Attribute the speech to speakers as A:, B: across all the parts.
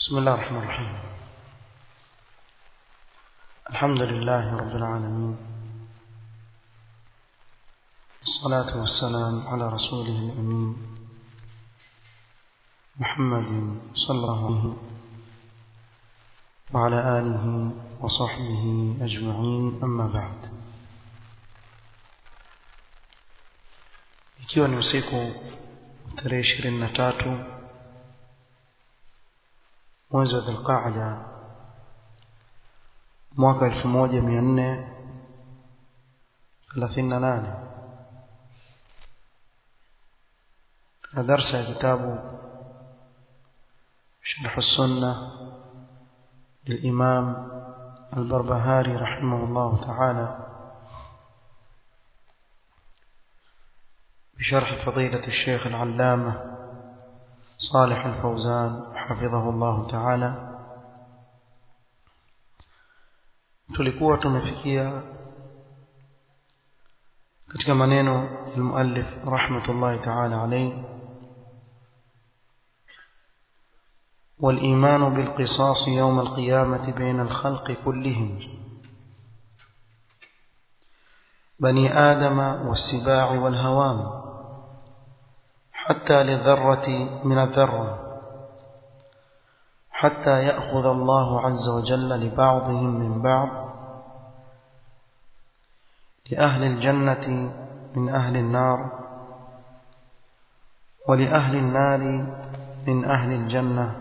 A: بسم الله الرحمن الرحيم الحمد لله رب العالمين الصلاة والسلام على رسوله الأمين محمد صلى الله عليه وسلم وعلى آله وصحبه أجمعين أما بعد ikiwa ni usiku tarehe ishirini na tatu mwezi wa dhulqaada mwaka elfu moja mia nne thelathini na nane na darsa ya kitabu شرح السنة للإمام البربهاري رحمه الله تعالى بشرح فضيلة الشيخ العلامة صالح الفوزان حفظه الله تعالى tulikuwa tumefikia katika maneno ya muallif rahmatullahi ta'ala alayhi والإيمان بالقصاص يوم القيامة بين الخلق كلهم بني آدم والسباع والهوام حتى للذرة من الذرة حتى يأخذ الله عز وجل لبعضهم من بعض لأهل الجنة من أهل النار ولأهل النار من أهل الجنة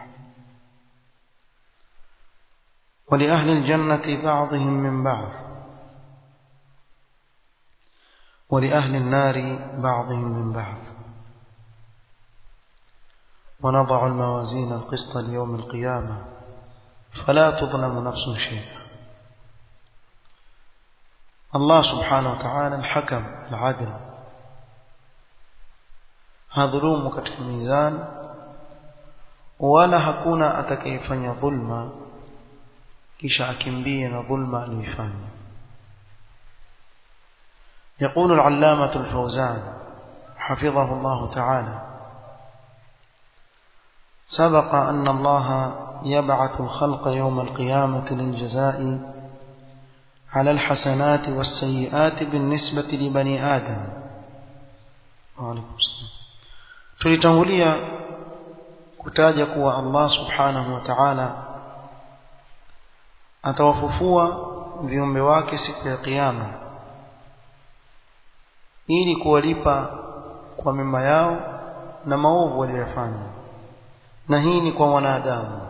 A: ولأهل الجنة بعضهم من بعض ولأهل النار بعضهم من بعض ونضع الموازين القسط ليوم القيامة فلا تظلم نفس شيئا الله سبحانه وتعالى الحكم العدل hadhulumu katika mizan wala hakuna atakayefanya dhulma kisha akimbie na dhulma aliyoifanya يقول العلامة الفوزان حفظه الله تعالى سبق أن الله يبعث الخلق يوم القيامة للجزاء على الحسنات والسيئات بالنسبة لبني آدم وعليكم السلام tulitangulia kutaja kuwa Allah subhanahu wa ta'ala atawafufua viumbe wake siku ya kiyama ili kuwalipa kwa mema yao na maovu waliyofanya na hii ni kwa wanadamu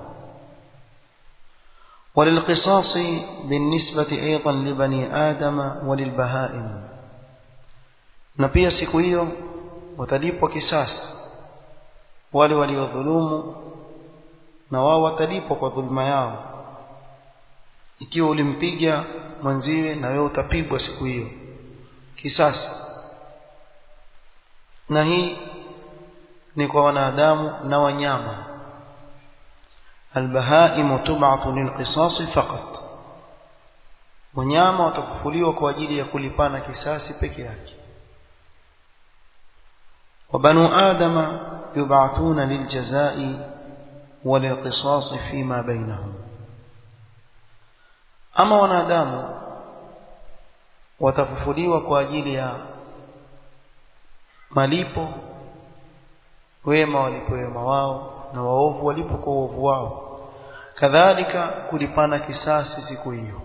A: وللقصاص بالنسبة أيضا لبني آدم وللبهائم na pia siku hiyo watalipwa kisasi wale waliodhulumu na wao watalipwa kwa dhulma yao ikiwa ulimpiga mwenziwe na wewe utapigwa siku hiyo kisasi na hii ni kwa wanadamu na wanyama albahaimu tub'athu lilqisas faqat wanyama watakufuliwa kwa ajili ya kulipana kisasi peke yake وبنو آدم يبعثون للجزاء وللقصاص فيما بينهم أما wanadamu watafufuliwa kwa ajili ya malipo wema walipo wema wao na waovu walipo kwa uovu wao kadhalika kulipana kisasi siku hiyo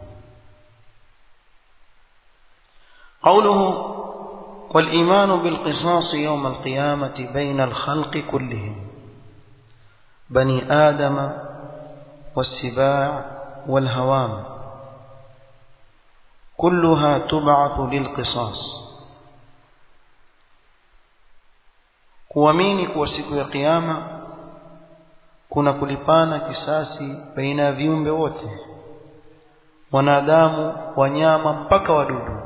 A: قوله والإيمان بالقصاص يوم القيامة بين الخلق كلهم بني آدم والسباع والهوام كلها تبعث للقصاص kuamini kuwa siku ya kiyama kuna kulipana kisasi baina ya viumbe wote wanadamu wanyama mpaka wadudu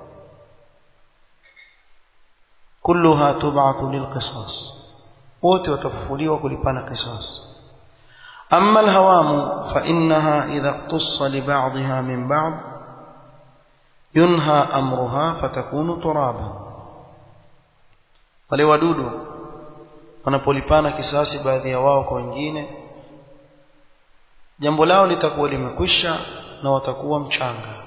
A: kulluha tub'athu lilqisas wote watafufuliwa kulipana qisas amma alhawamu fa innaha idha iqtassa li ba'dha min ba'd yunha amruha fatakunu turaban wale wadudu wanapolipana kisasi baadhi ya wao kwa wengine jambo lao litakuwa limekwisha na watakuwa mchanga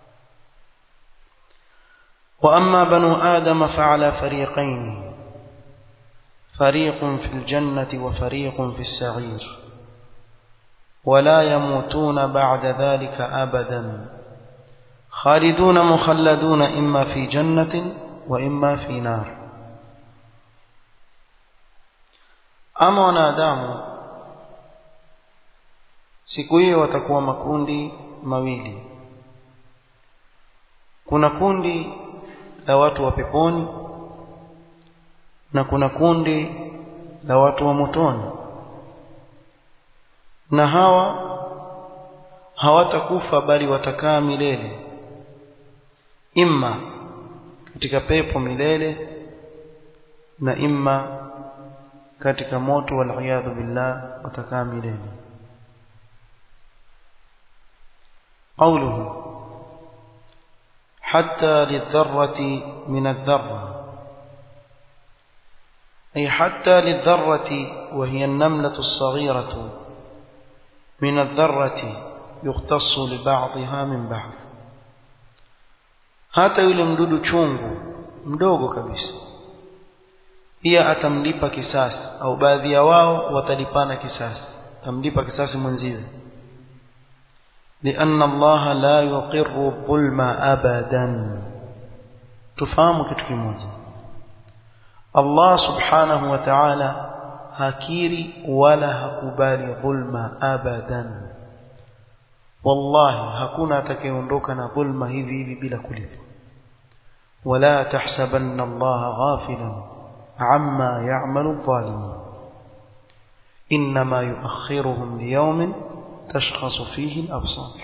A: واما بنو ادم فعلى فريقين فريق في الجنه وفريق في السعير ولا يموتون بعد ذلك ابدا خالدون مخلدون اما في جنه واما في نار اما wanadamu siku hiyo watakuwa makundi mawili kuna kundi la watu wa peponi na kuna kundi la watu wa motoni na hawa hawatakufa bali watakaa milele imma katika pepo milele na imma katika moto waliyadhu billah watakaa milele قوله حتى للذرة من الذرة أي حتى للذرة وهي النملة الصغيرة من الذرة يختص لبعضها من بعض hata yule mdudu chungu mdogo kabisa pia atamlipa kisasi au baadhi ya wao watalipana kisasi atamlipa kisasi mwenziwe لأن الله لا يقر الظلم أبدا تفهم kitu kimoja Allah subhanahu wa ta'ala hakiri wala hakubali dhulma abadan wallahi hakuna atakayeondoka na dhulma hivi hivi bila kulipa wala tahsabanna Allah ghafilan amma ya'malu adh-dhalimun inma yu'akhiruhum liyawmin tashkhasu fihi al-absar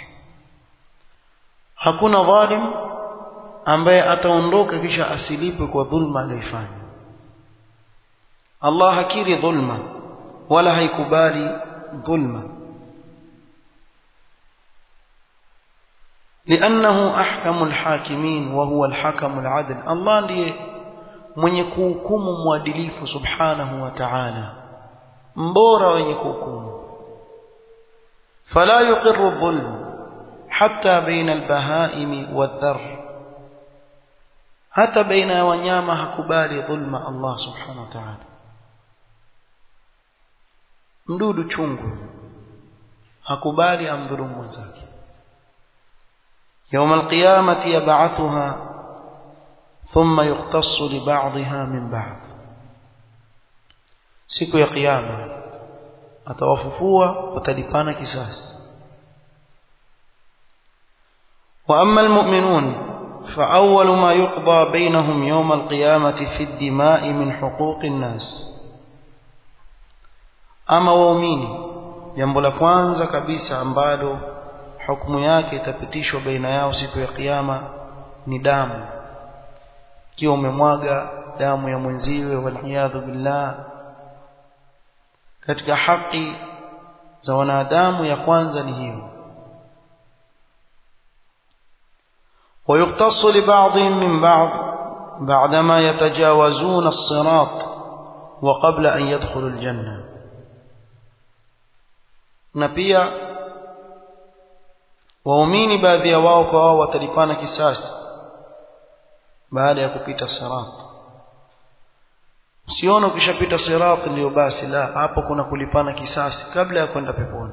A: hakuna dhalim ambaye ataondoka kisha asilipe kwa dhulma aliyofanya Allah hakiri dhulma wala haikubali dhulma لأنه أحكم الحاكمين وهو الحكم العدل الله ndiye mwenye kuhukumu mwadilifu subhanahu wa ta'ala mbora wenye kuhukumu فلا يقر الظلم حتى بين البهائم والذر حتى بين wanyama hakubali dhulma Allah subhanahu wa ta'ala mdudu chungu hakubali amdhulumu mwenzake يوم القيامة يبعثها ثم يختص لبعضها من بعض siku ya kiyama atawafufua watalipana kisasi واما المؤمنون فاول ما يقضى بينهم يوم القيامه في الدماء من حقوق الناس ama waumini jambo la kwanza kabisa ambalo hukumu yake itapitishwa baina yao siku ya kiyama ni damu ikiwa umemwaga damu ya mwenziwe waliyadhu billah katika haki za wanadamu ya kwanza ni hiyo ويقتص لبعضهم من بعض بعدما يتجاوزون الصراط وقبل أن يدخلوا الجنة نبيا waumini baadhi ya wao kwa wao watalipana kisasi baada ya kupita sirat usione ukishapita sirat ndio basi la hapo kuna kulipana kisasi kabla ya kwenda peponi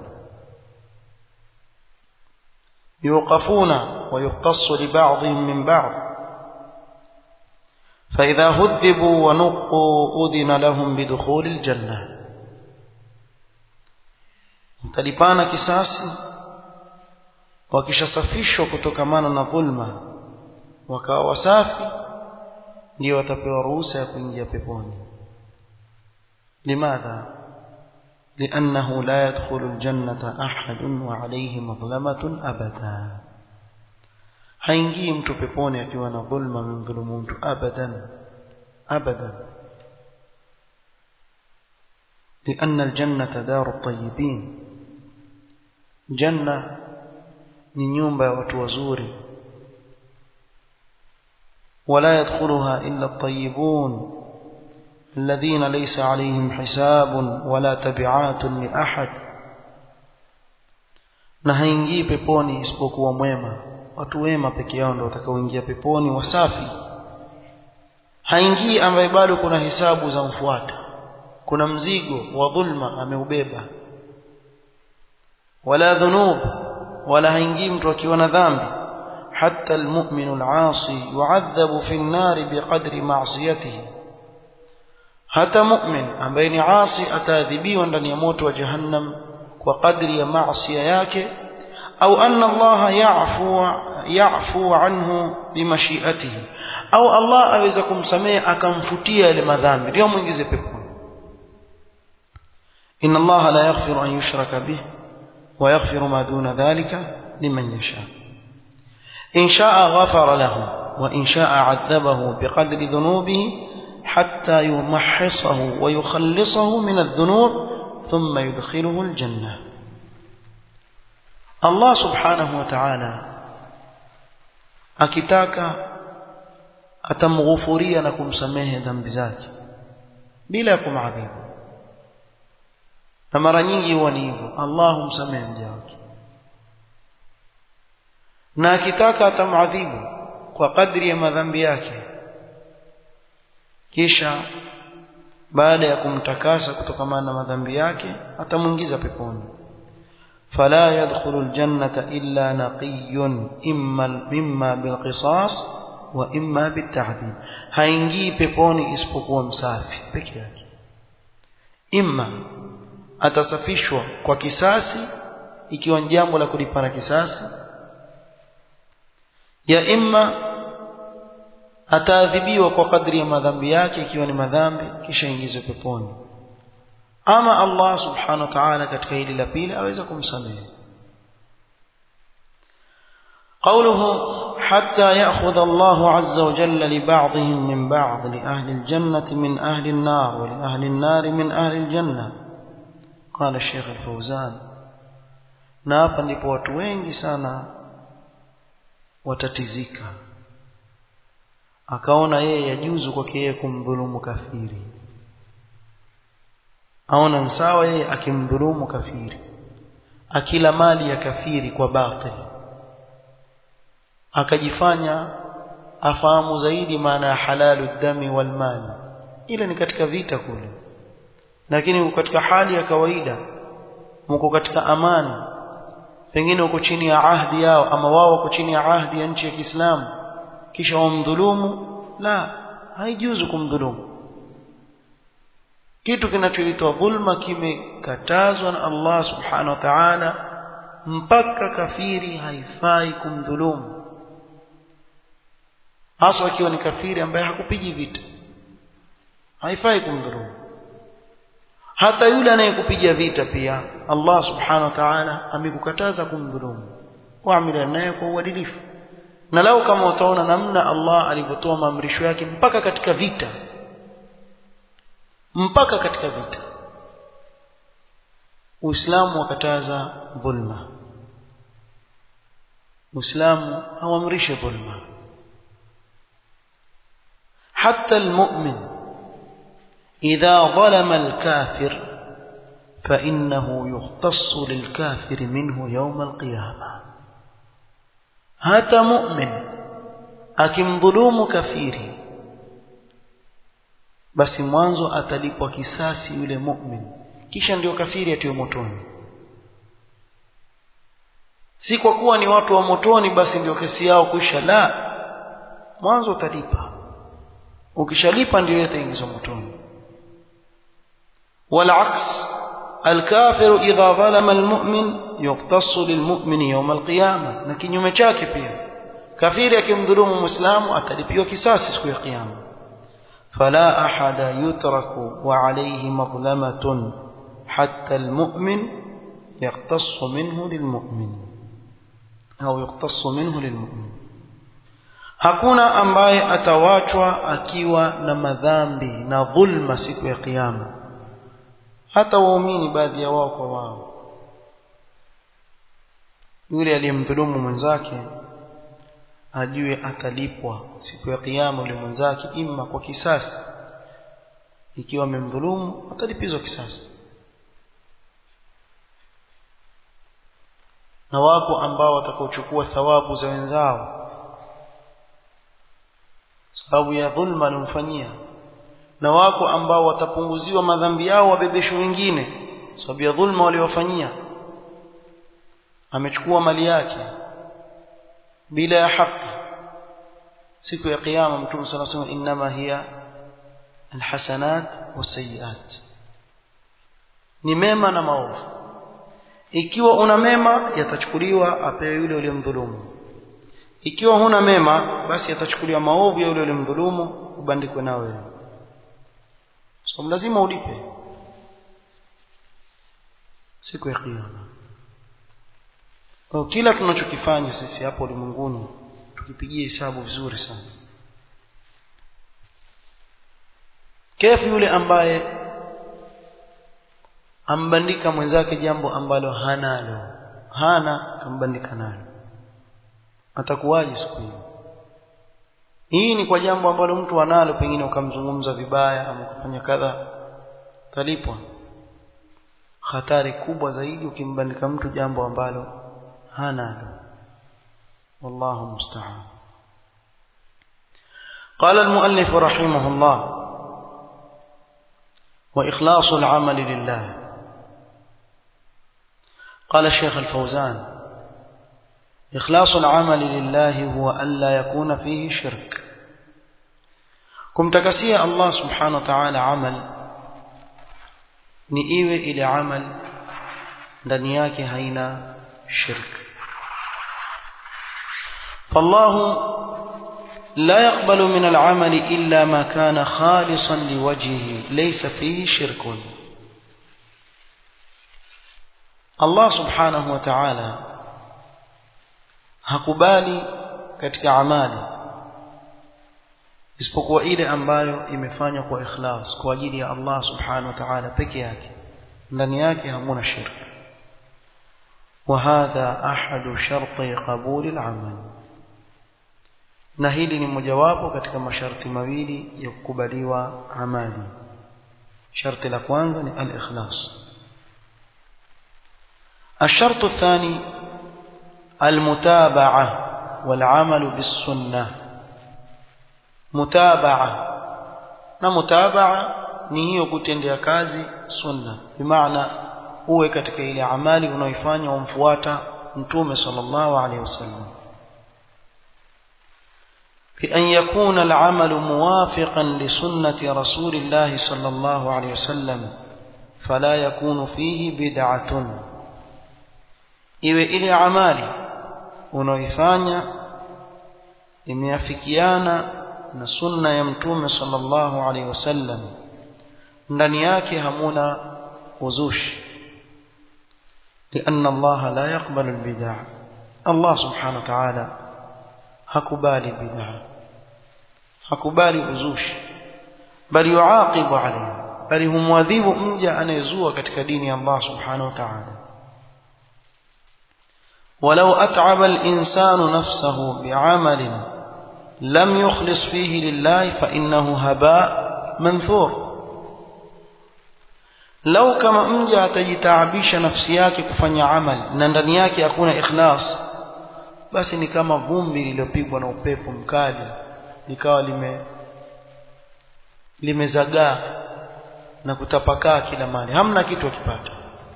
A: yuqafuna wa yuqtassu li ba'dihim min ba'd فإذا هذبوا ونقوا أذن لهم بدخول الجنة متلipana kisasi wakishasafishwa kutokamana na dhulma wakawa wasafi ndio watapewa ruhusa ya kuingia peponi limadha لأنه لا يدخل الجنة أحد وعليه مظلمة أبدا haingii mtu peponi akiwa na dhulma amemdhulumu mtu abadan abadan لأن الجنة دار الطيبين جنة ni nyumba ya watu wazuri ولا يدخلها إلا الطيبون الذين ليس عليهم حساب ولا تبعات لأحد na haingii peponi isipokuwa mwema watu wema peke yao ndio watakaoingia peponi wasafi haingii ambaye bado kuna hisabu za mfuata kuna mzigo wa dhulma ameubeba wala dhunub wala haingii mtu akiwa na dhambi حتى المؤمن العاصي يعذب في النار بقدر معصيته hata mu'min ambaye ni asi ataadhibiwa ndani ya moto wa jahannam kwa kadri ya maasiya yake au anna Allah ya'fu ya'fu anhu bimashiatihi au Allah aweza kumsamehe akamfutia yale madhambi ndio muingize peponi inna Allah la yaghfiru an yushraka bih wa yaghfiru ma duna dhalika liman yasha in sha'a ghafara lahu wa in sha'a 'adhabahu biqadri dhunubihi حتى يمحصه ويخلصه من الذنوب ثم يدخله الجنة الله سبحانه وتعالى akitaka atamghufuria na kumsamehe dhambi zake bila ya kumadhibu na mara nyingi huwa ni hivyo Allah humsamehe mja wake na akitaka atamadhibu kwa kadri ya madhambi yake kisha baada ya kumtakasa kutokana na madhambi yake atamuingiza peponi fala yadkhulu aljannata illa naqiyyun imma mimma bilqisas wa imma bita'dib haingii peponi isipokuwa msafi peke yake imma atasafishwa kwa kisasi ikiwa ni jambo la kulipana kisasi ya imma ataadhibiwa kwa kadri ya madhambi yake ikiwa ni madhambi kisha ingizwe peponi ama Allah subhanahu wa ta'ala katika hili la pili aweza kumsamehe قوله حتى يأخذ الله عز وجل لبعضهم من بعض لأهل الجنة من أهل النار ولأهل النار من أهل الجنة قال الشيخ الفوزان نابا ndipo watu wengi sana watatizika akaona yeye yajuzu kwake yeye kumdhulumu kafiri aona sawa yeye akimdhulumu kafiri akila mali ya kafiri kwa batil akajifanya afahamu zaidi maana ya halalu dami wal mali ile ni katika vita kule lakini katika hali ya kawaida mko katika amani pengine uko chini ya ahdi yao ama wao wako chini ya ahdi ya nchi ya Kiislamu kisha wamdhulumu la haijuzu kumdhulumu kitu kinachoitwa dhulma kimekatazwa na Allah subhanahu wa ta'ala mpaka kafiri haifai kumdhulumu hasa akiwa ni kafiri ambaye hakupigi vita haifai kumdhulumu hata yule anayekupiga vita pia Allah subhanahu wa ta'ala amekukataza kumdhulumu waamila naye kwa uadilifu na lau kama utaona namna Allah alivyotoa maamrisho yake mpaka katika vita mpaka katika vita Uislamu wakataza dhulma Uislamu hauamrishi dhulma حتى المؤمن إذا ظلم الكافر فإنه يختص للكافر منه يوم القيامة hata mu'min akimdhulumu kafiri basi mwanzo atalipwa kisasi yule mu'min kisha ndio kafiri atiwe motoni si kwa kuwa ni watu wa motoni basi ndio kesi yao kuisha la mwanzo utalipa ukishalipa ndio yataingizwa motoni والعكس الكافر إذا ظلم المؤمن يقتص للمؤمن يوم القيامة na kinyume chake pia kafiri akimdhulumu muislamu atalipiwa kisasi siku ya kiyama fala ahada yutraku wa alayhi madhlamatun hatta almu'min yaqtassu minhu lilmu'min au yaqtassu minhu lilmu'min hakuna ambaye atawachwa akiwa na madhambi na dhulma siku ya kiyama hata waumini baadhi ya wao kwa wao yule aliyemdhulumu mwenzake ajue atalipwa siku ya kiyama yule mwenzake imma kwa kisasi ikiwa amemdhulumu atalipizwa kisasi na wako ambao watakaochukua thawabu za wenzao sababu ya dhulma aliyomfanyia na wako ambao watapunguziwa madhambi yao wabebeshwe wengine sababu ya dhulma waliowafanyia amechukua mali yake bila ya haki siku ya kiyama mtume sana sema inma hiya alhasanat wasayiat ni mema na maovu ikiwa una mema yatachukuliwa apewe yule uliyemdhulumu ikiwa huna mema basi yatachukuliwa maovu ya yule uliyemdhulumu ubandikwe na wewe so lazima ulipe siku ya kiyama kwa kila tunachokifanya sisi hapo ulimwenguni tukipigia hesabu vizuri sana kefu yule ambaye ambandika mwenzake jambo ambalo hanalo hana kambandika nalo atakuwaje siku hiyo hii ni kwa jambo ambalo mtu analo pengine ukamzungumza vibaya ama kufanya kadha talipwa hatari kubwa zaidi ukimbandika mtu jambo ambalo hanalo wallahu musta'an قال المؤلف رحمه الله وإخلاص العمل لله قال الشيخ الفوزان إخلاص العمل لله هو ألا يكون فيه شرك كم تكسي الله سبحانه وتعالى عمل نئيوه إلى عمل دنياك هينا شرك فالله لا يقبل من العمل إلا ما كان خالصا لوجهه ليس فيه شرك Allah subhanahu wa ta'ala hakubali katika amali isipokuwa ile ambayo imefanywa kwa ikhlas kwa ajili ya Allah subhanahu wa ta'ala peke yake ndani yake hamuna shirk وهذا أحد شرطي قبول العمل na hili ni mojawapo katika masharti mawili ya kukubaliwa amali sharti la kwanza ni al-ikhlas الشرط الثاني المتابعة والعمل بالسنة متابعة na mutabaa ni hiyo kutendea kazi sunna bimaana uwe katika ile amali unaoifanya umfuata mtume sallallahu alaihi wasallam بأن يكون العمل موافقا لسنة رسول الله صلى الله عليه وسلم فلا يكون فيه بدعة iwe ile amali unaoifanya imeafikiana na sunna ya mtume sallallahu alaihi wasallam ndani yake hamuna uzushi لأن الله لا يقبل البدع الله سبحانه وتعالى hakubali bid'a hakubali uzushi bali yuaqibu alayhi bali humwadhibu mja anayezua katika dini ya Allah subhanahu wa ta'ala ولو أتعب الإنسان نفسه بعمل لم يخلص فيه لله فإنه هباء منثور لو كما mja atajitaabisha nafsi yake kufanya amali na ndani yake hakuna ikhlas basi ni kama vumbi lililopigwa na upepo mkali likawa lime limezagaa na kutapakaa kila mahali hamna kitu akipata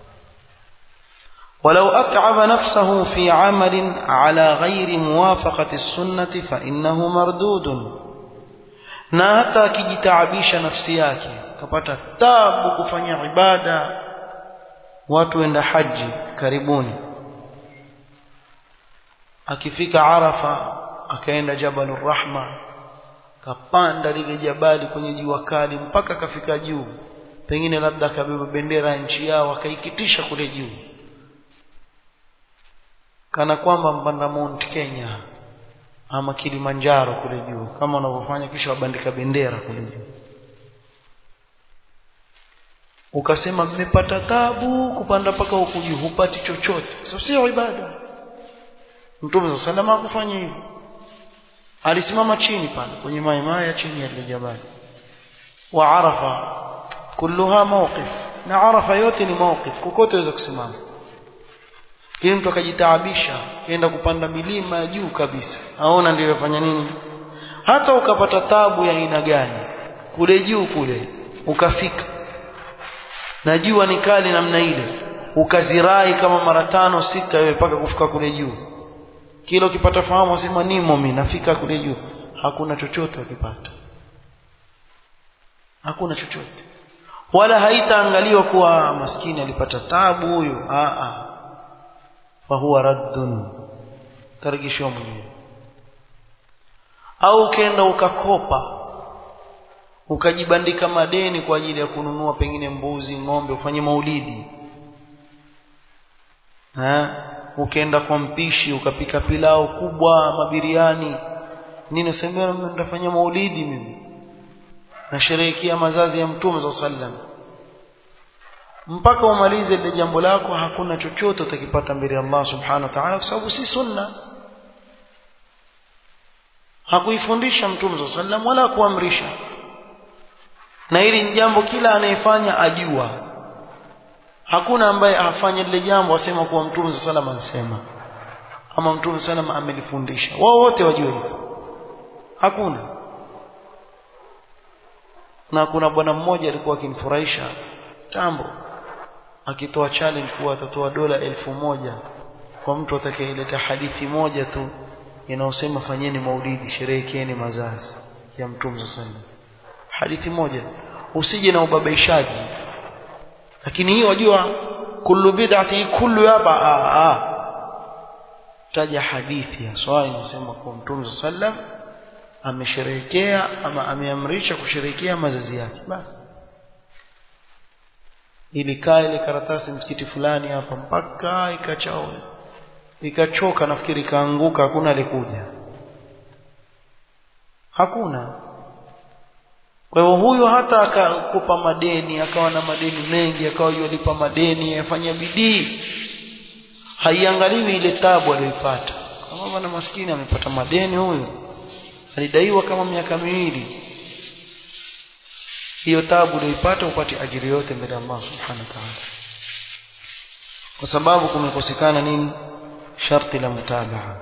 A: ولو أتعب نفسه في عمل على غير موافقة السنة فإنه مردود na hata akijitaabisha nafsi yake akapata tabu kufanya ibada watu wenda haji karibuni akifika arafa akaenda jabalur rahma kapanda lile jabali kwenye jua kali mpaka akafika juu pengine labda akabeba bendera ya nchi yao akaikitisha kule juu kana kwamba mpanda Mount Kenya ama Kilimanjaro kule juu kama wanavyofanya kisha wabandika bendera kule juu ukasema mmepata tabu kupanda paka huku juu hupati chochote sasa sio ibada Mtume sallallahu alayhi hakufanya hivyo alisimama chini pale kwenye maimaya ya chini ya jabali wa arafa kulluha mawqif na arafa yote ni mawqif kokote waweza kusimama ili mtu akajitaabisha kaenda kupanda milima ya juu kabisa aona ndio yafanya nini hata ukapata tabu ya aina gani kule juu kule ukafika na jua ni kali namna ile ukazirai kama mara tano sita wewe mpaka kufika kule juu kila ukipata fahamu wasema nimo mimi nafika kule juu hakuna chochote ukipata hakuna chochote wala haitaangaliwa kuwa maskini alipata tabu huyu a a fahuwa raddun tarejeshwa mwenyewe au ukaenda ukakopa ukajibandika madeni kwa ajili ya kununua pengine mbuzi ng'ombe ufanye maulidi ha? ukaenda kwa mpishi ukapika pilau kubwa mabiriani nini sema nitafanya maulidi mimi nasherehekea mazazi ya mtume za sallam mpaka umalize ile jambo lako hakuna chochote utakipata mbele ya Allah subhanahu wa ta'ala kwa sababu si sunna hakuifundisha mtume za sallam wala kuamrisha na hili ni jambo kila anayefanya ajua hakuna ambaye afanye lile jambo asema kuwa mtume sa salam anasema ama mtume salam amelifundisha wao wote wajue hivyo hakuna na kuna bwana mmoja alikuwa akinifurahisha tambo akitoa challenge kuwa atatoa dola elfu moja kwa mtu atakayeleta hadithi moja tu inayosema fanyeni maulidi sherehekeeni mazazi ya mtume sa salam hadithi moja usije na ubabaishaji lakini hiyo wajua kullu bid'ati kullu hapa a a taja hadithi ya swali inasema kwa mtume sallam amesherehekea ama ameamrisha kusherehekea mazazi yake basi ilikaa ile karatasi msikiti fulani hapa mpaka ikachao ikachoka nafikiri ikaanguka hakuna alikuja hakuna kwa hivyo huyo hata akakupa madeni akawa na madeni mengi akawa yolipa madeni afanya bidii haiangaliwi ile tabu aliyoipata kama bwana maskini amepata madeni huyu alidaiwa kama miaka miwili hiyo tabu uliyoipata upate ajiri yote mbele ya Allah subhanahu wa ta'ala kwa sababu kumekosekana nini sharti la mutabaa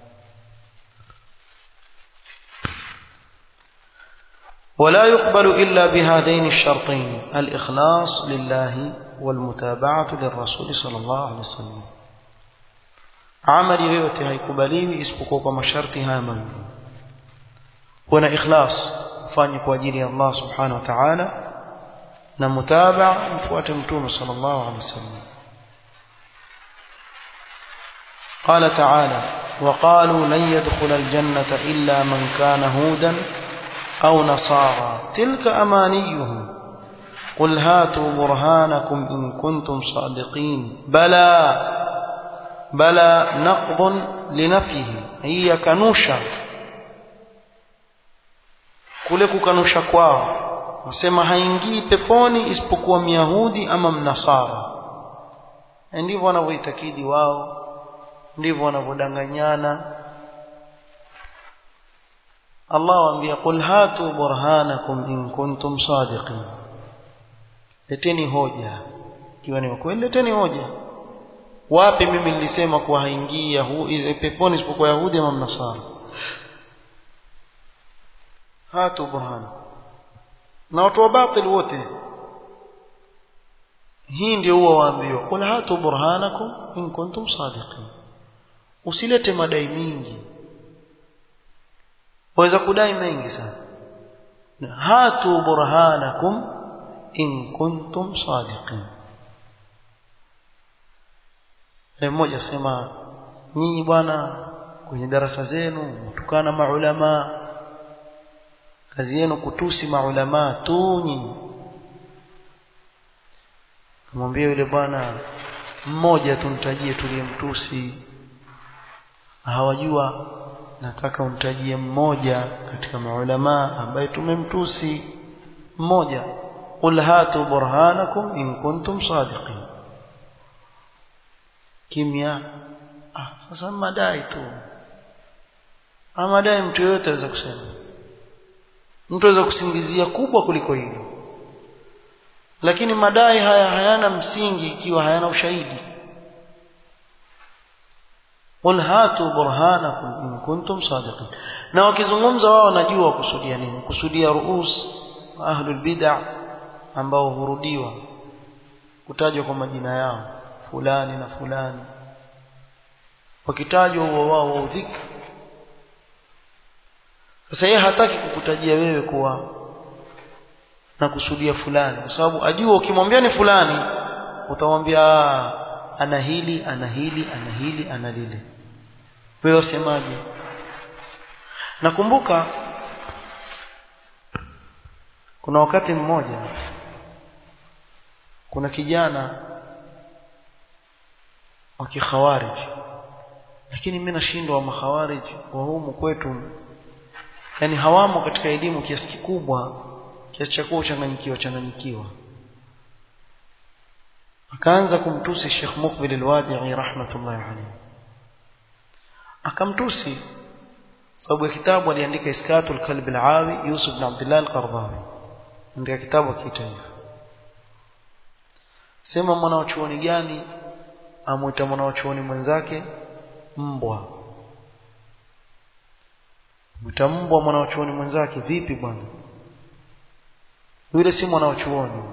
A: ولا يقبل إلا بهذين الشرطين الإخلاص لله والمتابعة للرسول صلى الله عليه وسلم عمل yoyote haikubaliwi isipokuwa kwa masharti haya mawili kuna ikhlas ufanye kwa ajili ya Allah subhanahu wa ta'ala na mutabaa mfuate mtume sallallahu alaihi wasallam قال تعالى وقالوا لن يدخل الجنة إلا من كان هودا أو نصارى تلك أمانيهم قل هاتوا برهانكم إن كنتم صادقين بلى بلى نقض لنفيه هي كنوشا kule kukanusha kwao nasema haingii peponi isipokuwa myahudi ama mnasara ndivyo wanavyoitakidi wao ndivyo wanavyodanganyana Allah waambia qul hatu burhanakum in kuntum sadiqin leteni hoja ikiwa ni kweli leteni hoja wapi mimi nilisema kuwa haingii yahudi peponi isipokuwa yahudi ama mnasara hatu burhanakum na watu wa batil wote hii ndio huwa waambiwa qul hatu burhanakum in kuntum sadiqin usilete madai mingi waweza kudai mengi sana hatu burhanakum in kuntum sadiqin mmoja sema nyinyi bwana kwenye darasa zenu mtukana maulama kazi yenu kutusi maulama tu nyinyi kumwambia yule bwana mmoja tumtajie tuliyemtusi hawajua nataka umtajie mmoja katika maulama ambaye tumemtusi mmoja qul hatu burhanakum in kuntum sadiqin kimya ah sasa madai tu amadai mtu yote aweza kusema mtu aweza kusingizia kubwa kuliko hilo lakini madai haya hayana msingi ikiwa hayana ushahidi qul hatu burhanakum in kuntum sadiqin na wakizungumza wao wanajua wakusudia nini kusudia ruus ahlul bid'ah ambao hurudiwa kutajwa kwa majina yao fulani na fulani wakitajwa huo wao waudhika sasa yeye hataki kukutajia wewe kuwa na kusudia fulani kwa sababu ajua ukimwambia ni fulani utamwambia ana hili ana hili ana hili ana lile wewe usemaje nakumbuka kuna wakati mmoja kuna kijana wa kikhawarij lakini mimi nashindwa wa makhawarij wa humu kwetu yani hawamo katika elimu kiasi kikubwa kiasi cha kuwa uchanganyikiwa changanyikiwa akaanza kumtusi Sheikh Mukbil al-Wadi'i rahmatullahi alayhi akamtusi sababu ya kitabu aliandika Iskatul Kalb al-Awi Yusuf bin Abdullah al-Qardawi ndio kitabu akiita hivyo sema mwanachuoni gani amuita mwanachuoni mwenzake mbwa mwita mbwa mwanachuoni mwenzake vipi bwana yule si mwanachuoni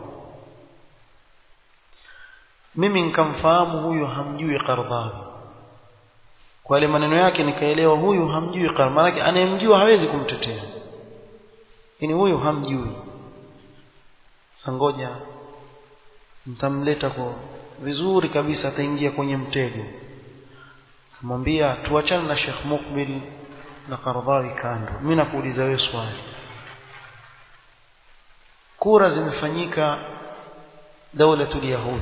A: mimi nikamfahamu huyu hamjui Qardhawi kwa ile maneno yake nikaelewa huyu hamjui Qardhawi maana anayemjua hawezi kumtetea ini huyu hamjui sangoja mtamleta kwa vizuri kabisa ataingia kwenye mtego kumwambia tuachane na Sheikh Mukbil na Qardhawi kando mimi nakuuliza wewe swali kura zimefanyika daulatul yahud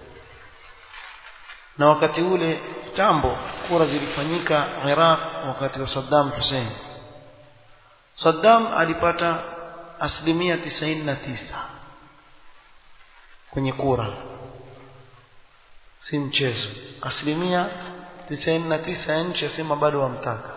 A: na wakati ule tambo kura zilifanyika Iraq wakati wa Saddam Hussein Saddam alipata asilimia tisaini na tisa kwenye kura si mchezo asilimia tisaini na tisa ya nchi asema bado wamtaka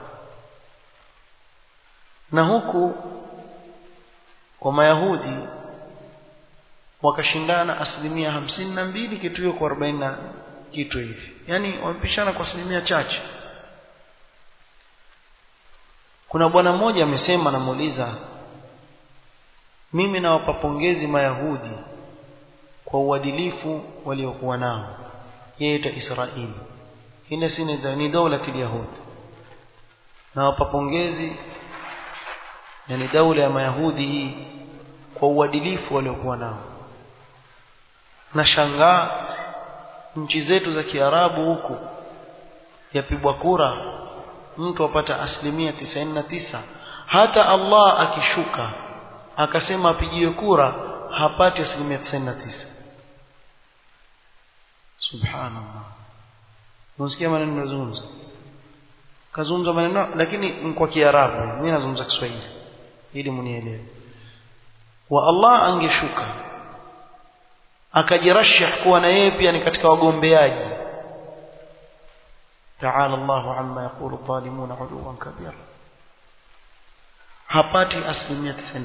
A: na huku kwa mayahudi wakashindana asilimia hamsini na mbili kitu hiyo kwa arobaini na kitu hivi yaani wamepishana kwa asilimia chache kuna bwana mmoja amesema namuuliza mimi nawapa pongezi mayahudi kwa uadilifu waliokuwa nao yeye ta Israeli ile si ni dola yahud nawapa pongezi yani daula ya mayahudi hii kwa uadilifu waliokuwa nao na shangaa nchi zetu za kiarabu huku yapigwa kura mtu apata asilimia tisaini na tisa hata Allah akishuka akasema apigiwe kura hapati asilimia tisaini na tisa subhanallah unasikia maneno nazungumza kazungumza maneno lakini kwa kiarabu mimi nazungumza kiswahili ili munielewe wa Allah angeshuka akajirashih kuwa na yeye pia ni katika wagombeaji ta'ala Allahu amma yaqulu dhalimuna 'uluwan kabira hapati asilimia 99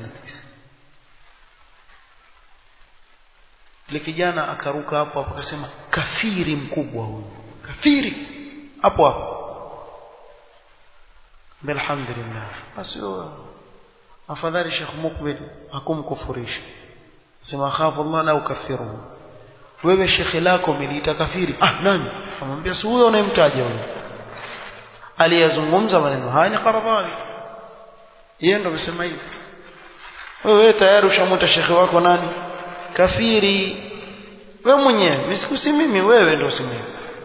A: ile kijana akaruka hapo hapo akasema kafiri mkubwa huyu kafiri hapo hapo alhamdulillah basi afadhali Sheikh Mukbil hakumkufurisha sema khafu Allah la ukaffiruhu wewe shekhe lako umeliita kafiri ah nani amwambia si huyo unayemtaja huyo aliyazungumza maneno haya ni Qaradhawi yeye ndo amesema hivi wewe tayari ushamuita shekhe wako nani kafiri wewe mwenyewe msikusi mimi wewe ndo usimimi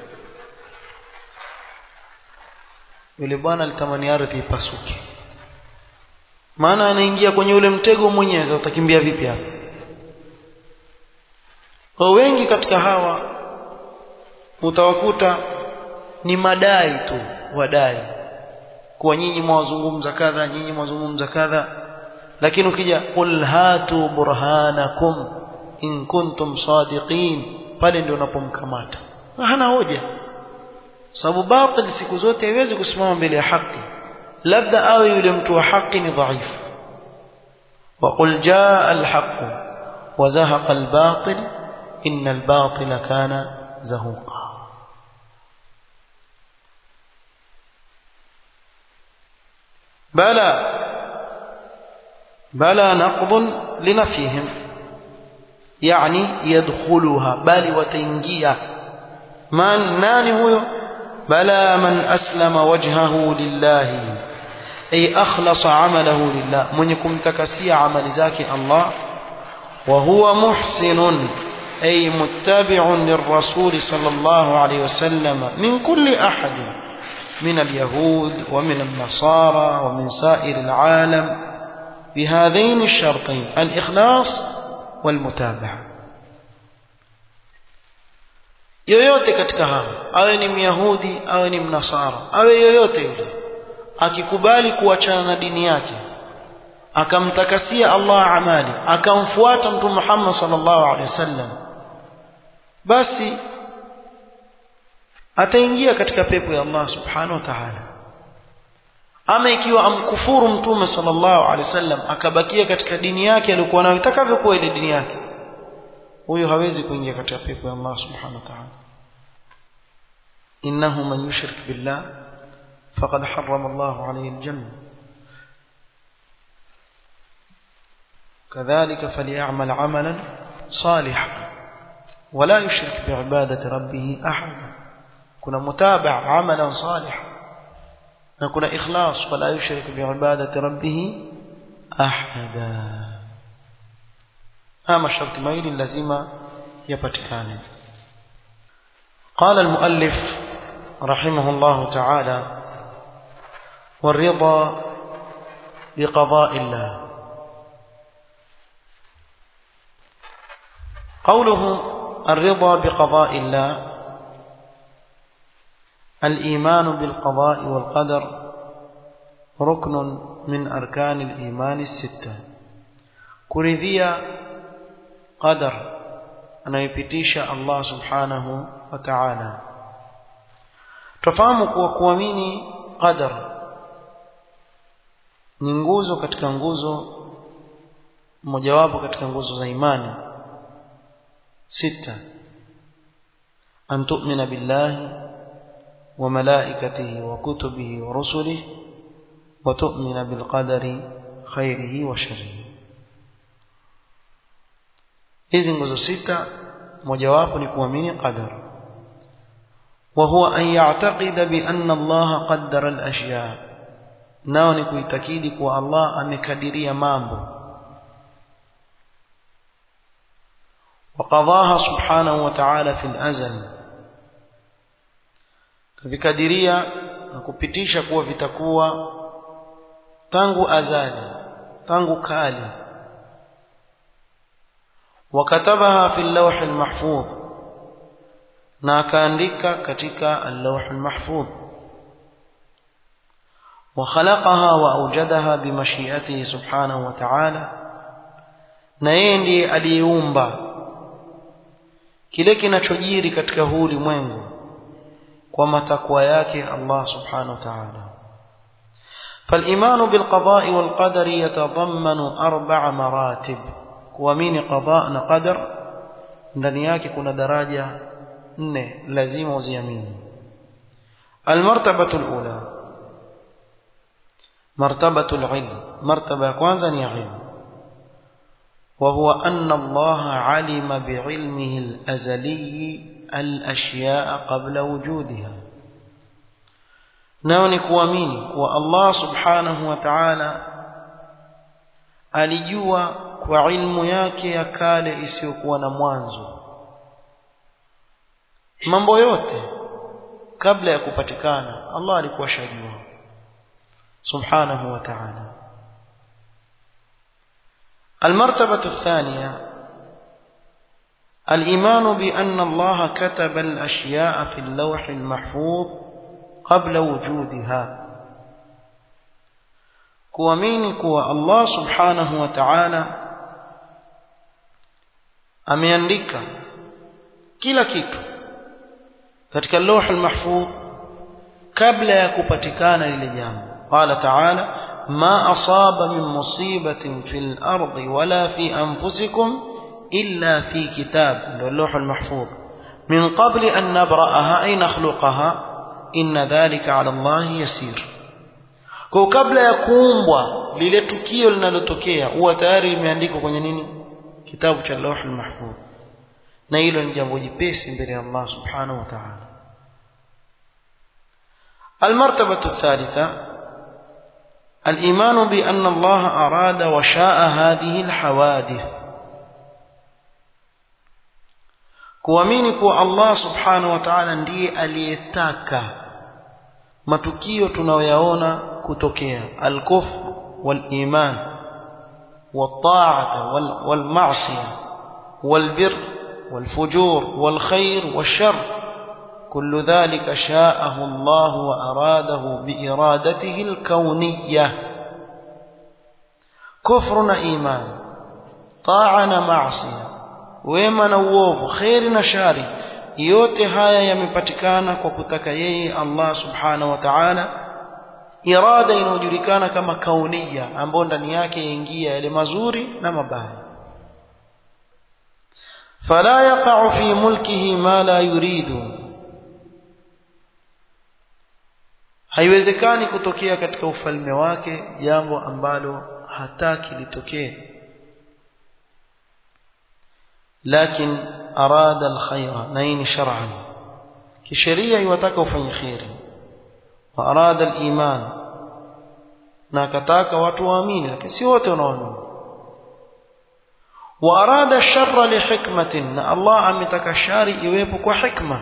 A: yule bwana alitamani ardhi ipasuke maana anaingia kwenye ule mtego mwenyewe sasa utakimbia vipi hapa kwa wengi katika hawa utawakuta ni madai tu wadai kuwa nyinyi mwazungumza kadha nyinyi mwazungumza kadha lakini ukija qul hatu burhanakum in kuntum sadiqin pale ndio unapomkamata hana hoja sababu batil siku zote haiwezi kusimama mbele ya haki labda awe yule mtu wa haki ni dhaifu وقل جاء الحق وزهق الباطل إن الباطل كان زهوقا بلى بلى نقض لنفيهم يعني يدخلها بل وتنجيا من ناني هو بلى من أسلم وجهه لله أي أخلص عمله لله من يكون تكسي عمل ذاك الله وهو محسن أي متبع للرسول صلى الله عليه وسلم من كل أحد من اليهود ومن النصارى ومن سائر العالم بهذين الشرطين الإخلاص والمتابعة yoyote katika hao awe ni myahudi awe ni mnasara awe yoyote yule akikubali kuachana na dini yake akamtakasia Allah amali akamfuata mtume Muhammad sallallahu alaihi wasallam basi ataingia katika pepo ya Allah subhanahu wa ta'ala ama ikiwa amkufuru mtume sallallahu alaihi wasallam akabakia katika dini yake aliyokuwa nayo itakavyokuwa ile dini yake huyo hawezi kuingia katika pepo ya Allah subhanahu wa ta'ala innahu man yushrik billah faqad harrama Allah alayhi aljanna كذلك فليعمل عملا صالحا ولا يشرك بعبادة ربه أحدا كنا متابع عملا صالحا نكون إخلاص ولا يشرك بعبادة ربه أحدا أما الشرط ميل لازم يبتكان قال المؤلف رحمه الله تعالى والرضا بقضاء الله قوله الرضا بقضاء الله الإيمان بالقضاء والقدر ركن من أركان الإيمان الستة كرذية قدر anayopitisha Allah subhanahu wa ta'ala tufahamu kuwa kuamini qadar ni nguzo katika nguzo mojawapo katika nguzo za imani sita an tu'mina billahi wa malaikatihi wa kutubihi wa rusulihi wa tu'mina bil qadari khairihi wa sharrihi hizi nguzo sita mojawapo ni kuamini qadar wa huwa an ya'taqida bi anna Allah qaddara al-ashya nao ni kuitakidi kuwa Allah amekadiria mambo وقضاها سبحانه وتعالى في الأزل vikadiria na kupitisha kuwa vitakuwa tangu azali tangu kali wakatabaha fi lawh almahfudh na akaandika katika al-lawh almahfudh وخلقها وأوجدها بمشيئته سبحانه وتعالى na yeye ndiye aliyeumba kile kinachojiri katika huu ulimwengu kwa matakwa yake Allah subhanahu wa ta'ala فالإيمان بالقضاء والقدر يتضمن أربع مراتب kuamini qada na qadar ndani yake kuna daraja nne lazima uziamini almartabatu alula martabatu alilm martaba ya kwanza ni ilmu وهو أن الله علم بعلمه الأزلي الأشياء قبل وجودها نوني كواميني والله سبحانه وتعالى alijua kwa ilmu yake ya kale isiyokuwa na mwanzo mambo yote kabla ya kupatikana Allah alikuwa shajua subhanahu wa ta'ala المرتبة الثانية الإيمان بأن الله كتب الأشياء في اللوح المحفوظ قبل وجودها kuamini kuwa Allah subhanahu wa ta'ala ameandika kila kitu katika lawh al-mahfuz kabla ya kupatikana lile jambo qala ta'ala ma asaba min musibatin fil ardi wala fi anfusikum illa fi kitab ndio lawh al-mahfuz min qabli an nabra'aha ay nakhluqaha inna dhalika 'ala Allah yasir kwa kabla ya kuumbwa lile tukio linalotokea huwa tayari limeandikwa kwenye nini kitabu cha Lauhul Mahfuz na hilo ni jambo jipesi mbele ya Allah subhanahu wa ta'ala المرتبة الثالثة الإيمان بأن الله أراد وشاء هذه الحوادث kuamini kuwa Allah subhanahu wa ta'ala ndiye aliyetaka matukio tunayoyaona kutokea al-kufr wal-iman wat-ta'ata wal-ma'siyah wal-birr wal-fujur wal-khair wash-sharr كل ذلك شاءه الله وأراده بإرادته الكونية كفر إيمان طاعة معصية wema na uovu kheri na shari yote haya yamepatikana kwa kutaka yeye Allah subhanahu wa ta'ala irada inayojulikana kama kaunia ambayo ndani yake yaingia yale mazuri na mabaya fala yaqa'u fi mulkihi ma la yuridu haiwezekani kutokea katika ufalme wake jambo ambalo hataki litokee لكن أراد الخير نين شرعا كشريعة يوتاك وفن خير وأراد الإيمان ناكتاك وتوامين لكن سيوت ونوامين وأراد الشر لحكمة الله عمتك الشاري يويبك وحكمة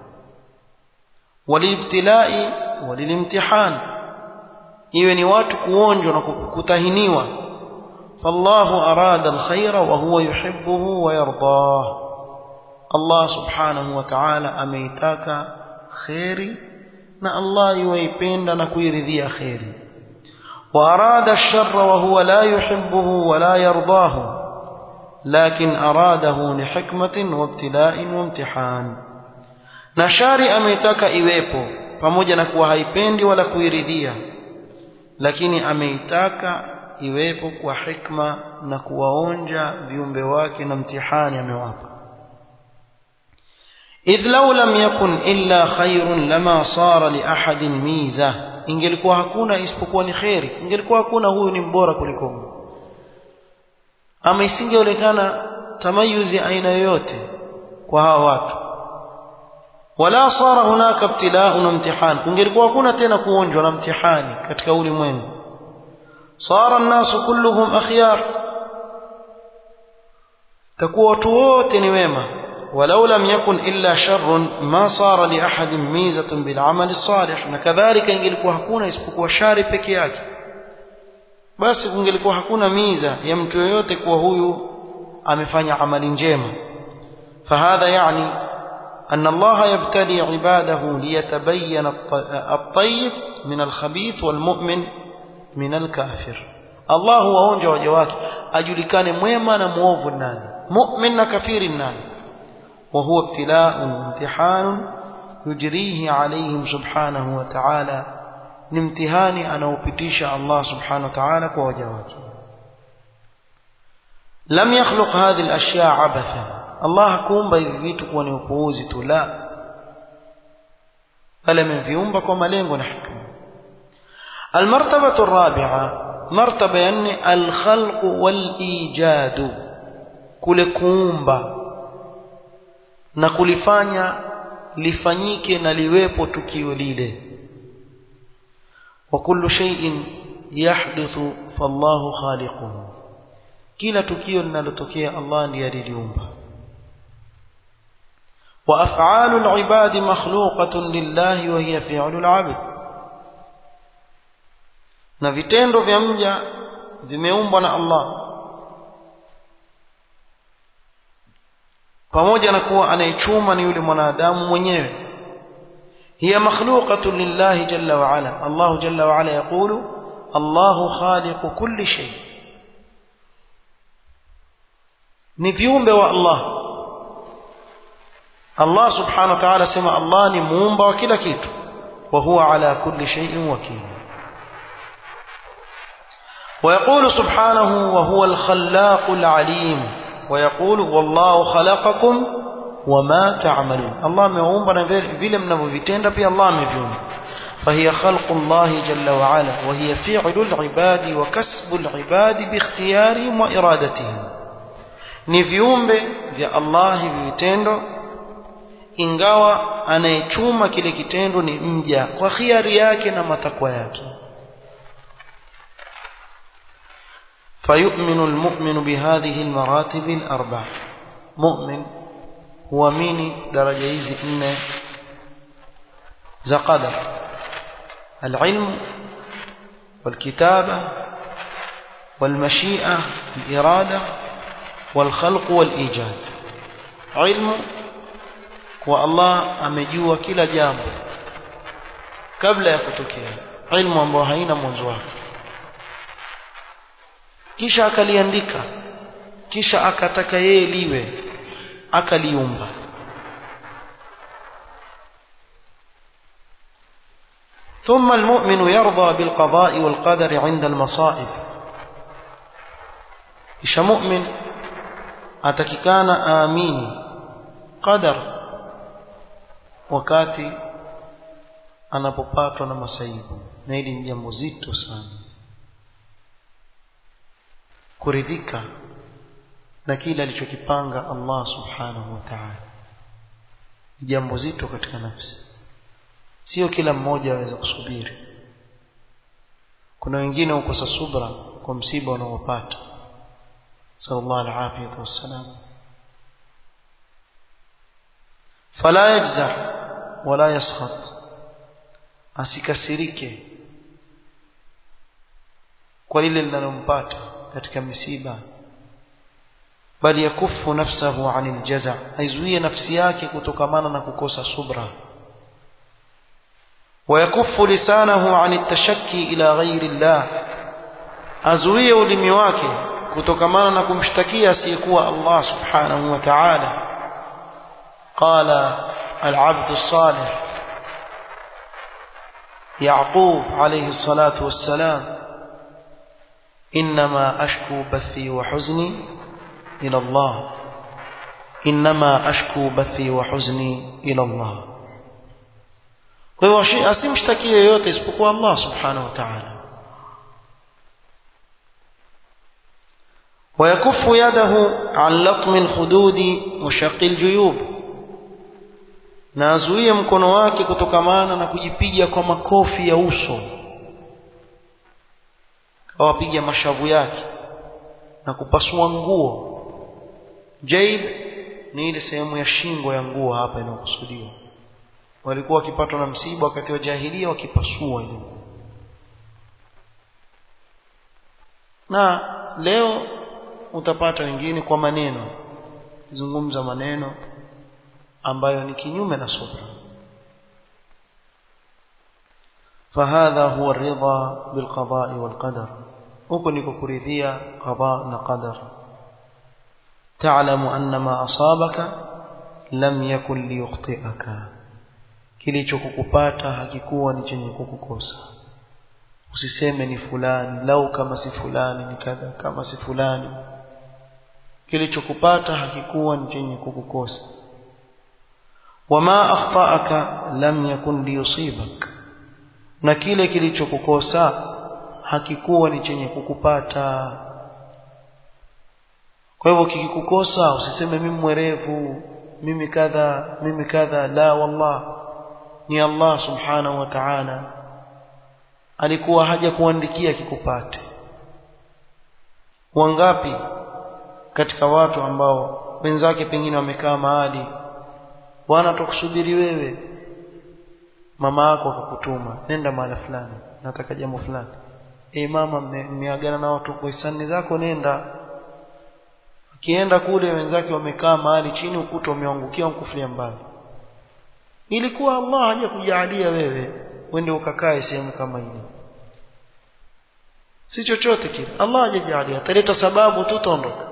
A: وللابتلاء وللامتحان iwe ni watu kuonjwa na kutahiniwa فالله أراد الخير وهو يحبه ويرضاه الله سبحانه وتعالى أميتاك خيري نا الله يويبين نكويرذي خيري وأراد الشر وهو لا يحبه ولا يرضاه لكن أراده لحكمة وابتلاء وامتحان نشاري أميتاك إيويبو pamoja na kuwa haipendi wala kuiridhia lakini ameitaka iwepo kwa hikma na kuwaonja viumbe wake na mtihani amewapa idh law lam yakun illa khairun lama sara li ahadin miza ingelikuwa hakuna isipokuwa ni khairi ingelikuwa hakuna huyu ni mbora kuliko huyu ama isingeonekana tamayuzi aina yoyote kwa hawa watu wala sara hunaka ibtila'un wa imtihan kungelikuwa hakuna tena kuonjwa na mtihani katika ulimwengu صار الناس كلهم أخيار تكون توت نويمة ولو لم يكن إلا شر ما صار لأحد ميزة بالعمل الصالح كذلك ingelikuwa hakuna isipokuwa shari peke yake basi kungelikuwa hakuna miza ya mtu yoyote kuwa huyu amefanya amali njema فهذا يعني أن الله يبتلي عباده ليتبين الطيب من الخبيث والمؤمن min alkafir Allah huwaonja waja wake ajulikane mwema na muovu nani mu'min na kafiri nani wa huwa ibtila'un imtihanun yujrihi alayhim subhanahu wa ta'ala ni mtihani anaopitisha Allah subhanahu wa ta'ala kwa waja wake lam yakhluq hadhihi al-ashya' abatha Allah hakuumba hivi vitu kuwa ni upuuzi tu la bali ameviumba kwa malengo na hikma المرتبة الرابعة مرتبة يعني الخلق والإيجاد kule kuumba na kulifanya lifanyike na liwepo tukio lile wa kullu shay'in yahdithu fallahu khaliquhu kila tukio linalotokea Allah ndiye aliliumba wa af'alu al-ibadi makhluqatun lillahi wa hiya fi'lu al-'abd na vitendo vya mja vimeumbwa na Allah pamoja na kuwa anayechuma ni yule mwanadamu mwenyewe hiya makhluqatun lillahi jalla wa ala Allah jalla wa ala yaqulu Allahu khaliqu kulli shay ni viumbe wa Allah Allah subhanahu wa ta'ala sema Allah ni muumba wa kila kitu wa huwa ala kulli shay'in wakil ويقول سبحانه وهو الخلاق العليم ويقول والله خلقكم وما تعملون الله ameumba na vile mnavyovitenda pia Allah ameviumba فهي خلق الله جل وعلا وهي فعل العباد وكسب العباد باختيارهم وإرادتهم ni viumbe vya Allah hivi vitendo ingawa anayechuma kile kitendo ni mja kwa khiari yake na matakwa yake فيؤمن المؤمن بهذه المراتب الأربع مؤمن هو مين درجة hizi nne za qadar العلم والكتابة والمشيئة الإرادة والخلق والإيجاد علم kwa Allah amejua kila jambo kabla ya kutokea ilmu ambayo haina mwanzo wake kisha akaliandika kisha akataka yeye liwe akaliumba ثم المؤمن يرضى بالقضاء والقدر عند المصائب kisha mu'min atakikana aamini qadar wakati anapopatwa na masaibu na hili ni jambo zito sana kuridhika na kile alichokipanga Allah subhanahu wa ta'ala jambo zito katika nafsi sio kila mmoja aweza kusubiri kuna wengine hukosa subra kwa msiba unaopata sallallahu alaihi wasallam fala yajza wala yaskhat asikasirike kwa lile linalompata katika misiba bali yakufu nafsahu anil jaza aizuie nafsi yake kutokamana na kukosa subra ويكف لسانه عن التشكي إلى غير الله أزويه ulimi wake kutokamana na kumshtakia asiyekuwa Allah subhanahu wa ta'ala قال العبد الصالح يعقوب عليه الصلاة والسلام إنما أشكو بثي وحزني إلى الله إنما أشكو بثي وحزني إلى الله kwa hiyo asimshtakie yeyote isipokuwa Allah subhanahu wa ta'ala ويكف يده عن لطم الخدود وشق الجيوب na azuie mkono wake kutokamana na kujipiga kwa makofi ya uso awapiga mashavu yake na kupasua nguo jaib ni ile sehemu ya shingo ya nguo hapa inayokusudiwa walikuwa wakipatwa na msiba wakati wa jahilia wakipasua ile na leo utapata wengine kwa maneno kizungumza maneno ambayo ni kinyume na subra فهذا هو الرضا بالقضاء والقدر huko niko kuridhia qada na qadar تعلم أن ما أصابك لم يكن ليخطئك kilichokukupata hakikuwa ni chenye kukukosa usiseme ni fulani lau kama si fulani ni kadha kama si fulani kilichokupata hakikuwa ni chenye kukukosa wama akhtaaka lam yakun liyusibak na kile kilichokukosa hakikuwa ni chenye kukupata kwa hivyo kikikukosa usiseme mimi mwerevu mimi kadha mimi kadha la wallah ni Allah subhanahu wa ta'ala alikuwa haja kuandikia kikupate wangapi katika watu ambao wenzake pengine wamekaa mahali bwana tukusubiri wewe mama yako akakutuma nenda mahali fulani nataka jambo fulani eh mama mmeagana na watu kwa hisani zako nenda akienda kule wenzake wamekaa mahali chini ukuta umeangukia mkufulia mbali ilikuwa Allah haja kujalia wewe uende ukakae sehemu kama ile si chochote kile Allah hajajalia ataleta sababu tu tondoka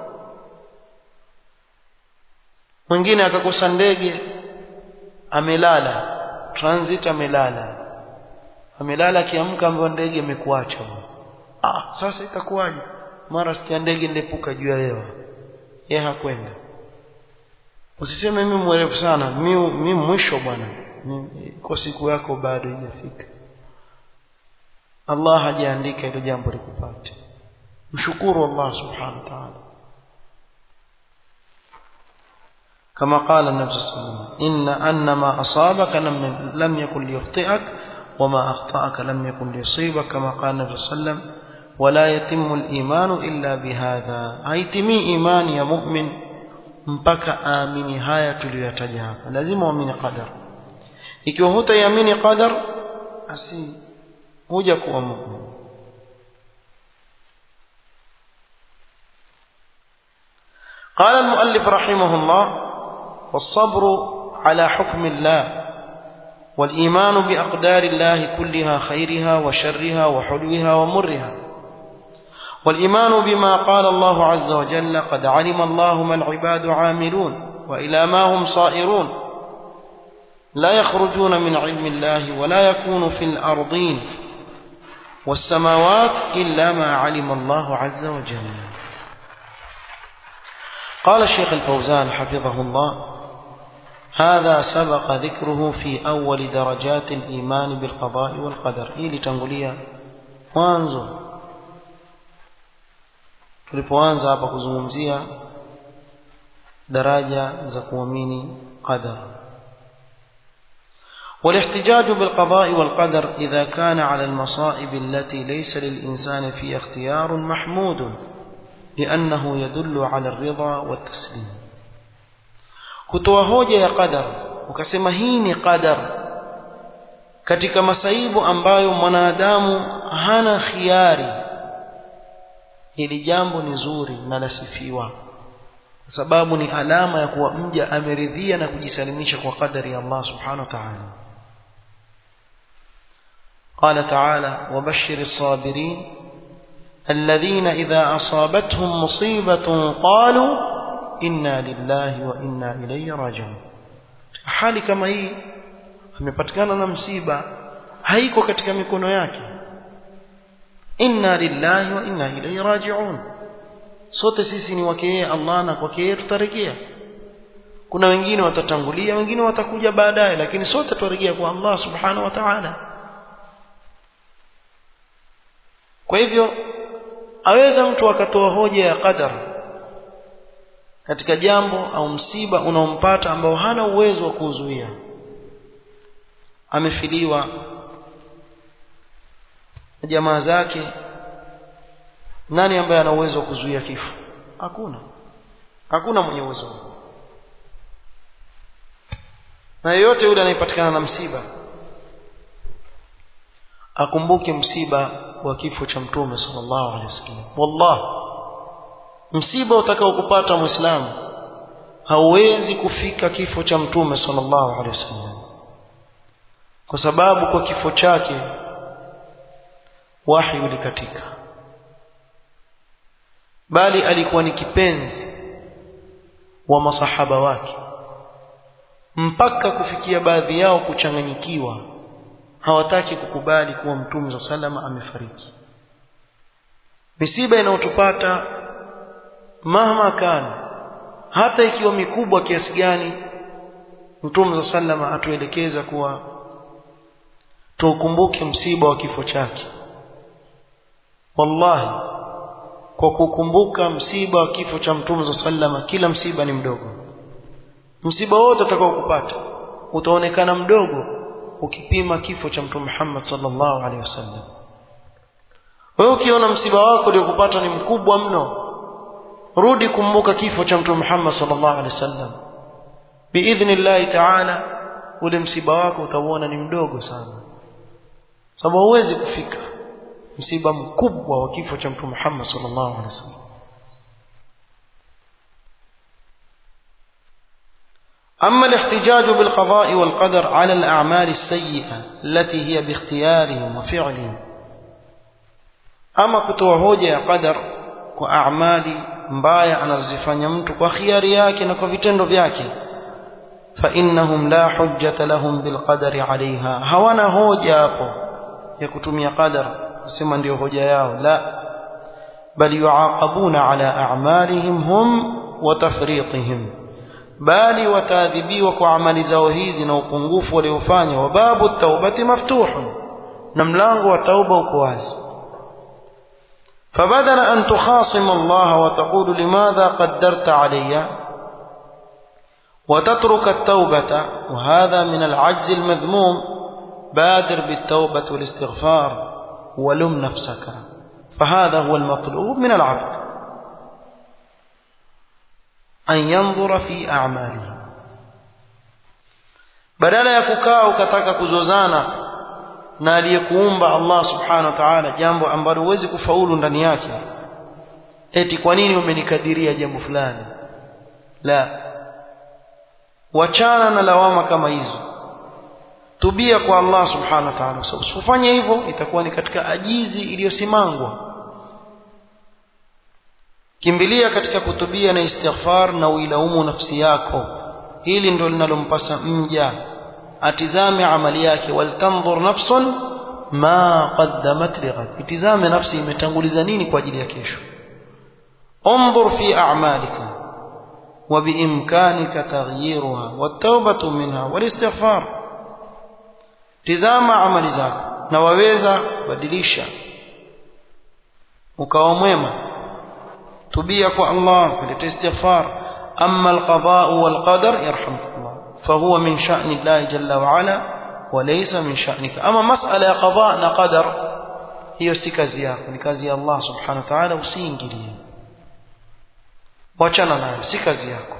A: mwingine akakosa ndege amelala transit amelala amelala akiamka ambapo ndege imekuacha ah sasa itakuwaje mara sikia ndege ndepuka juu ya hewa yeye hakwenda usiseme mimi mwerevu sana mimi mimi mwisho bwana kwa siku yako bado haijafika Allah hajaandika hilo jambo likupate mshukuru Allah subhanahu wa ta'ala كما قال النبي صلى الله عليه وسلم إن أن ما أصابك لم, لم يكن ليخطئك وما أخطأك لم يكن ليصيبك كما قال النبي صلى الله عليه وسلم ولا يتم الإيمان إلا بهذا هيتمي إيمان يا مؤمن mpaka aamini haya tuliyoyataja hapa lazima uamini qadar ikiwa hutaiamini qadar basi huja kuwa mu'min قال المؤلف رحمه الله والصبر على حكم الله والإيمان بأقدار الله كلها خيرها وشرها وحلوها ومرها والإيمان بما قال الله عز وجل قد علم الله ما العباد عاملون وإلى ما هم صائرون لا يخرجون من علم الله ولا يكون في الأرضين والسماوات إلا ما علم الله عز وجل قال الشيخ الفوزان حفظه الله هذا سبق ذكره في أول درجات الإيمان بالقضاء والقدر إلي تنقليا mwanzo tulipoanza hapa kuzungumzia daraja za kuamini qadar والاحتجاج بالقضاء والقدر إذا كان على المصائب التي ليس للإنسان فيها اختيار محمود لأنه يدل على الرضا والتسليم kutoa hoja ya qadar ukasema hii ni qadar katika masaibu ambayo mwanadamu hana khiari hili jambo ni zuri na lasifiwa kwa sababu ni alama ya kuwa mja ameridhia na kujisalimisha kwa qadari ya Allah subhanahu wa ta'ala قال تعالى وبشر الصابرين الذين إذا أصابتهم مصيبة قالوا inna lillahi wa inna ilayhi rajiun hali kama hii amepatikana na msiba haiko katika mikono yake inna lillahi wa inna ilayhi rajiun sote sisi ni wake yeye Allah na kwake yeye tutarejea kuna wengine watatangulia wengine watakuja baadaye lakini sote tutarejea kwa Allah subhanahu wa ta'ala kwa hivyo aweza mtu akatoa hoja ya qadar katika jambo au msiba unaompata ambao hana uwezo wa kuzuia amefiliwa jamaa zake nani ambaye ana uwezo wa kuzuia kifo hakuna hakuna mwenye uwezo na yeyote yule anayepatikana na msiba akumbuke msiba wa kifo cha mtume sallallahu alaihi wasallam wallahi msiba utakao kupata muislamu hauwezi kufika kifo cha mtume sallallahu alaihi wasallam kwa sababu kwa kifo chake wahi ulikatika bali alikuwa ni kipenzi wa masahaba wake mpaka kufikia baadhi yao kuchanganyikiwa hawataki kukubali kuwa mtume wa salama amefariki misiba inayotupata mahma kana hata ikiwa mikubwa kiasi gani mtume za sallama atuelekeza kuwa tuukumbuke msiba wa kifo chake wallahi kwa kukumbuka msiba wa kifo cha mtume za sallama kila msiba ni mdogo msiba wote utakao kupata utaonekana mdogo ukipima kifo cha mtume Muhammad sallallahu alaihi wasallam wewe ukiona msiba wako uliokupata ni mkubwa mno rudi kumbuka kifo cha mtume Muhammad sallallahu alaihi wasallam biidhnillah ta'ala ule msiba wako utauona ni mdogo sana sababu huwezi kufika msiba mkubwa wa kifo cha mtume Muhammad sallallahu alaihi wasallam أما الاحتجاج بالقضاء والقدر على الأعمال السيئة التي هي باختيارهم وفعلهم أما كتوهوجة قدر وأعمال mbaya anazifanya mtu kwa khiari yake na kwa vitendo vyake fa innahum la hujjata lahum bilqadari alaiha hawana hoja hapo ya kutumia qadar kusema ndio hoja yao la bal yuaqabuna ala a'malihim hum wa tafriqihim bali wataadhibiwa kwa amali zao hizi na upungufu waliofanya wa babu taubati maftuhun na mlango wa tauba uko wazi فبدل أن تخاصم الله وتقول لماذا قدرت علي وتترك التوبة وهذا من العجز المذموم بادر بالتوبة والاستغفار ولم نفسك فهذا هو المطلوب من العبد أن ينظر في أعماله badala ya kukaa ukataka kuzozana na aliyekuumba Allah subhanahu wa ta'ala jambo ambalo huwezi kufaulu ndani yake eti kwa nini umenikadiria jambo fulani la wachana na lawama kama hizo tubia kwa Allah subhanahu wa ta'ala usifanye hivyo itakuwa ni katika ajizi iliyosimangwa kimbilia katika kutubia na istighfar na uilaumu nafsi yako hili ndio linalompasa mja atizame amali yake waltanzur nafsun ma qaddamat lighad itizame nafsi imetanguliza nini kwa ajili ya kesho انظر في أعمالك وبإمكانك تغييرها والتوبة منها والاستغفار tizama amali zako na waweza badilisha ukawa mwema tubia kwa Allah kuleta istighfar amma alqada wal qadar yarhamukallah fahuwa min sha'ni Allah jalla wa ala wa laysa min sha'nika ama mas'ala ya qada na qadar hiyo si kazi yako ni kazi ya Allah subhanahu wa ta'ala usiingilie wachana nayo si kazi yako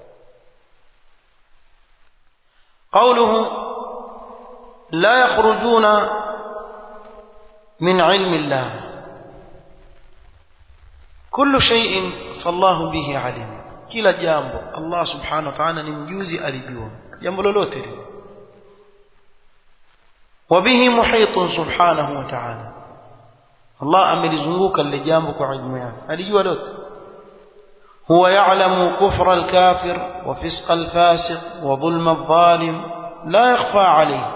A: قوله لا يخرجون من علم الله كل شيء فالله به عليم kila jambo Allah subhanahu wa ta'ala ni mjuzi alijua jambo lolote lile wabihi muhitun subhanahu wa ta'ala Allah amelizunguka lile jambo kwa ilmu yake alijua lote huwa ya'lamu kufra al-kafir wa fisqa al-fasiq wa dhulma adh-dhalim la yakhfa alayhi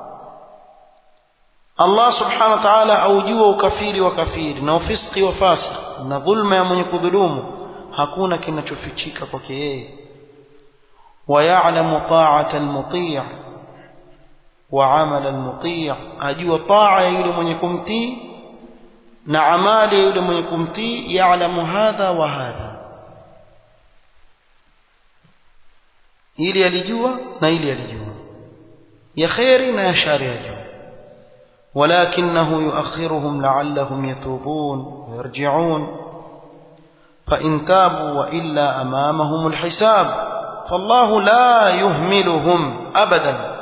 A: Allah subhanahu wa ta'ala aujua ukafiri wa kafiri na ufiski wa fasik na dhulma ya mwenye kudhulumu hakuna kinachofichika kwake yeye ويعلم طاعة المطيع وعمل المطيع أجوا طاعة يولي من يكمتي نعمال يولي من يكمتي يعلم هذا وهذا ili alijua na ili alijua ya kheri na ya shari ajua ولكنه يؤخرهم لعلهم يتوبون ويرجعون فإن تابوا وإلا أمامهم الحساب فالله لا يهملهم أبدا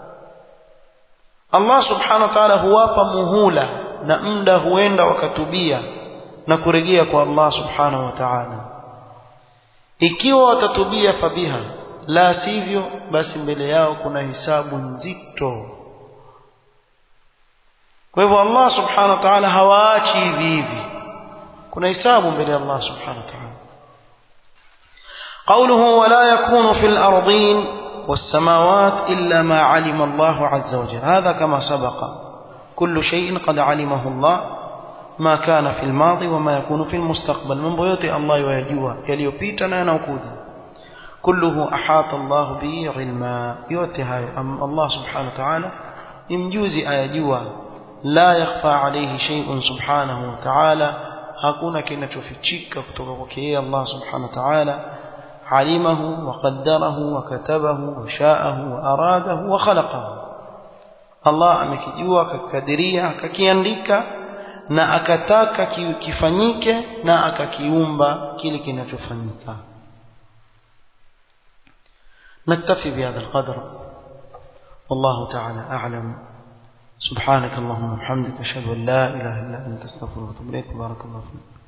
A: الله سبحانه وتعالى huwapa muhula na muda huenda wakatubia na kurejea kwa Allah subhanahu wa ta'ala ikiwa watatubia fabiha la sivyo basi mbele yao kuna hisabu nzito kwa hivyo Allah subhanahu wa ta'ala hawaachi hivi hivi kuna hisabu mbele ya Allah subhanahu wa ta'ala قوله ولا يكون في الأرضين والسماوات إلا ما علم الله عز وجل هذا كما سبق كل شيء قد علمه الله ما كان في الماضي وما يكون في المستقبل من بيوت الله ويجوى يليوبيتنا نوكودا كله أحاط الله به علما يوتها أم الله سبحانه وتعالى imjuzi ayajua la yakhfa alayhi shay'un subhanahu wa ta'ala hakuna kinachofichika kutoka kwake yeye Allah subhanahu wa ta'ala alimahu wa qaddarahu wa katabahu wa sha'ahu wa aradahu wa khalaqahu Allah amekijua akakadiria akakiandika na akataka kifanyike na akakiumba kile kinachofanyika نكتفي بهذا القدر والله تعالى أعلم سبحانك اللهم وبحمدك أشهد أن لا إله إلا أنت استغفرك وأتوب إليك بارك الله فيك